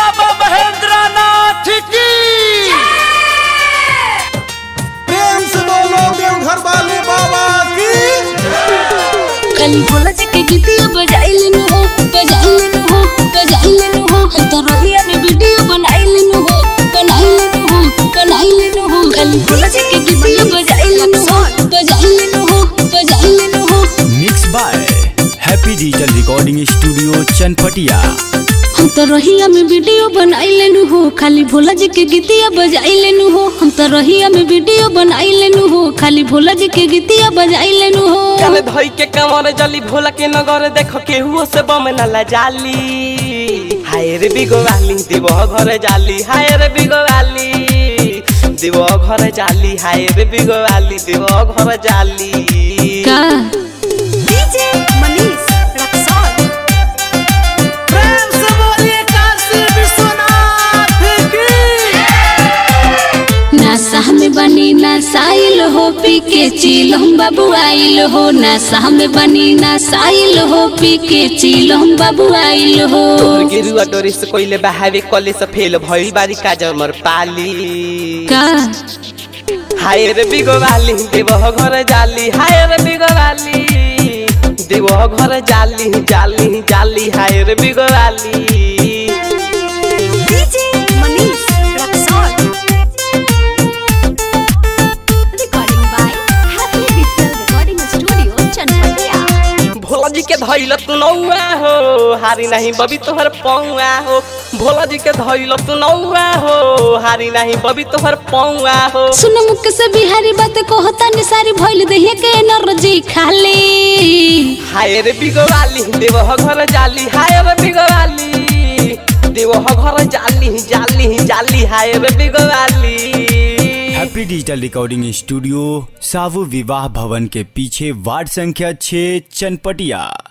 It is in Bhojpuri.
बाबा महेंद्र नाथ की प्रेम से बोलो देवघर वाले बाबा की कली बोला जे के गीतिया बजाइले न हो बजाइले न हो बजाइले न हो हम तो रोहिया में वीडियो बनाइले न हो बनाइले न हो बनाइले न हो कली बोला जे के गीतिया बजाइले न हो बजाइले न हो बजाइले न हो mix by happy digital recording studio Chanpatia हम तो रोहिया में वीडियो बनाइले न हो खाली भोला जी के गीतिया बजाइले न हो हम तो रोहिया में वीडियो बनाइले न हो खाली भोला जी के गीतिया बजाइले न हो कान धोई के कमर जली भोला के नगर देख केहू से बम न जाली हाय रे बिगो वाली देव घर जाली हाय रे बिगो वाली देव घर जाली हाय रे बिगो वाली देव घर जाली का डीजे मनीष रक्सौल प्रेम से बोलिए काशी विश्वनाथ की नासा में बनी नासाइल हो पी के चिल हम बाबू आइल हो नासा में बनी नासाइल हो पी के चिल हम बाबू आइल हो तोहर गेरुआ डोरी से कोइले बहावे कले से फेल भइल बारी का जमर पाली का हाय रे बिगो वाली देव घर जाली हाय रे बिगो वाली देव घर जाली जाली जाली हाय रे बिगो वाली DJ Manish Raxaul recording by happy digital recording studio Chanpatia Bhola ji के धैल तू नौआ हो हारी नहीं बबी तोहर पौआ हो भोला जी के धैल तू नौआ हो हारी नहीं बबी तोहर पौआ हो सुन मुख से बिहारी बात को होता नि सारी भइल देहिए के नरजी खाली हाय रे बिगो वाली देव घर जाली हाय रे बिगो वाली देव घर जाली जाली जाली हाय रे बिगो वाली हैप्पी डिजिटल रिकॉर्डिंग स्टूडियो सावु विवाह भवन के पीछे वार्ड संख्या 6 चनपटिया